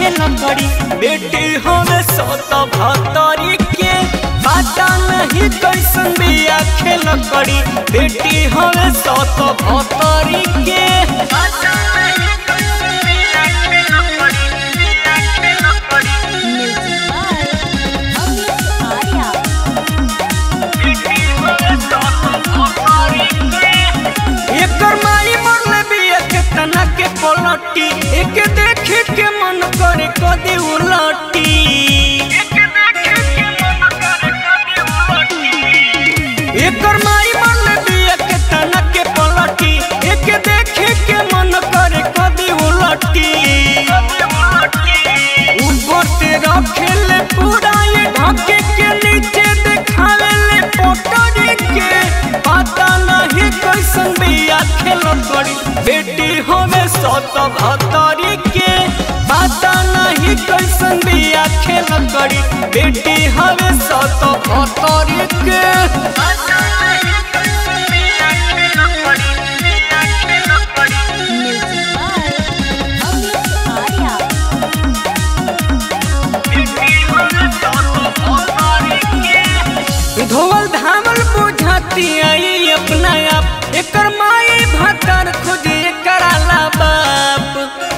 खेल करी बेटी हमें सत भतरी के पता नहीं कैसन बिया खेल करी बेटी हमें सत भतरी के पता नहीं कैसन बिया खेल करी, बिया खेल करी। म्यूजिक बाय अमित आर्या एकर माई मरले बिया के तना के पलटी एक देखे के मन करे कदी उलटी एकर माई मरले बिया के तना के पलटी एक देखे के मन करे कदी उलटी ऊपर से रखेले पूरा ये ढके के नीचे देखावे ले पोटरी के पता नहीं कैसन बिया खेल करी बेटी हमें सत भतरी के पता नहीं कैसन बिया खेल करी बेटी हमें सत भतरी के पता नहीं कैसन बिया खेल करी, बिया खेल करी। म्यूजिक बाय अमित आर्या धोवल धावल बुझाती आई अपना आप एकर माई भतर खुद कराला बाप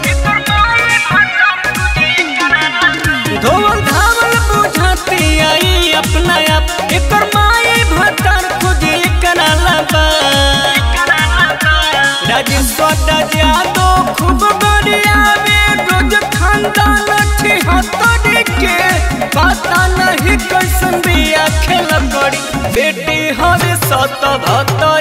धोवल धावल बुझाती आई अपना आप एकर माई भतर खुद कराला बाप राजेश्वर जादव खूब गरियावे रोज खानदान छिहत्तर के पता नहीं कैसन बिया खेल करी बेटी हवे सत भत्तर